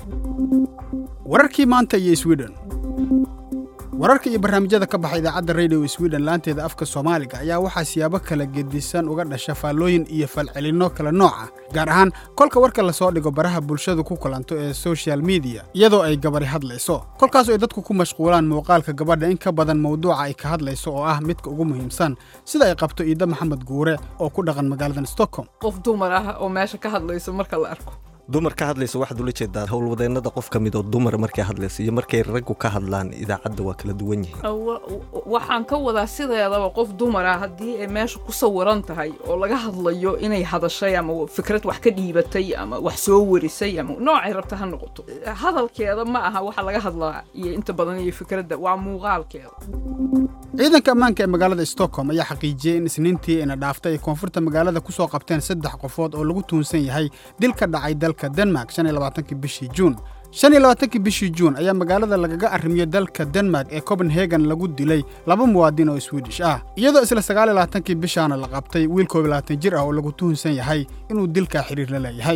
wararkii maanta iyo sweden wararka iyo barnaamijyada ka baxa idaacadda radio sweden laanteeda afka soomaaliga ayaa waxaa siyaabo kala gedisan uga dhasha faallooyin iyo falcelinno kala nooc ah gaar ahaan kolka warka lasoo dhigo baraha bulshadu ku kulanto ee social mediya iyadoo ay gabari hadlayso kolkaas ay dadku ku mashquulaan muuqaalka gabadha in ka badan mawduuca ay ka hadlayso oo ah midka ugu muhiimsan sida ay qabto iida maxamed guure oo ku dhaqan magaaladan stockholm qof dumar ah oo meesha ka hadlayso marka la arko dumar ka hadlaysa waxaad ula jeedaa howlwadeennada qof ka mid oo dumar markay hadlaysa iyo markay raggu ka hadlaan idaacadda waa kala duwan yihiin waxaan ka wadaa sideedaba qof dumar ah haddii ay meesha ku sawiran tahay oo laga hadlayo inay hadashay ama fikrad wax ka dhiibatay ama wax soo warisay ama noocay rabta ha noqoto hadalkeeda ma aha waxa laga hadlaa iyo inta badan iyo fikradda waa muuqaalkeeda ciidanka ammaanka ee magaalada stockholm ayaa xaqiijiyey in isniintii ina dhaaftay ay koonfurta magaalada ku soo qabteen saddex qofood oo lagu tuunsan yahay dil ka dhacay dalka denmark shan iyo labaatankii bishii juun shan iyo labaatankii bishii juun ayaa magaalada lagaga arrimiyo dalka denmark ee copenhagen lagu dilay laba muwaadin oo swidish ah iyadoo isla sagaal iyo labaatankii bishaana la qabtay wiil koob iyo labaatan jir ah oo lagu tuhunsan yahay inuu dilkaa xidhiir la leeyahay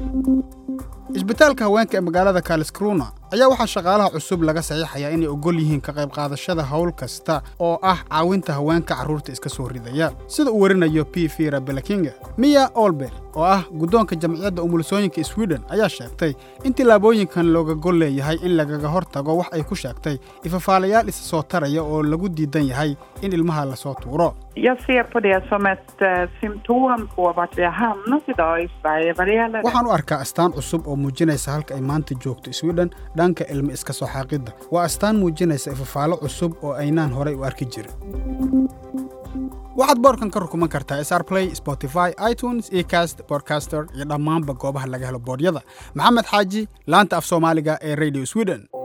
isbitaalka haweenka ee magaalada kaliskruna ayaa waxaa shaqaalaha cusub laga saxiixayaa inay ogol yihiin ka qayb qaadashada howl kasta oo ah caawinta haweenka carruurta iska soo ridaya sida uu warinayo p fira belakinga miya olber oo ah guddoonka jamciyadda umulisooyinka sweden ayaa sheegtay in tillaabooyinkan looga gol leeyahay in lagaga hor tago wax ay ku sheegtay ifafaalayaal isa soo taraya oo lagu diidan yahay in ilmaha lasoo tuuro Jag ser på det som ett eh, symptom på vart vi har hamnat idag i Sverige vad det gäller waxaan u arkaa astaan cusub oo muujinaysa halka ay maanta joogto sweden dhanka ilmo iska soo xaaqidda waa astaan muujinaysa ifafaalo cusub oo aynaan horay u arki jirin waxaad boorkan ka rukuman kartaa sr play spotify itunes ecast bodcaster iyo dhammaanba goobaha laga helo boodyada maxamed xaaji laanta af soomaaliga ee radio sweden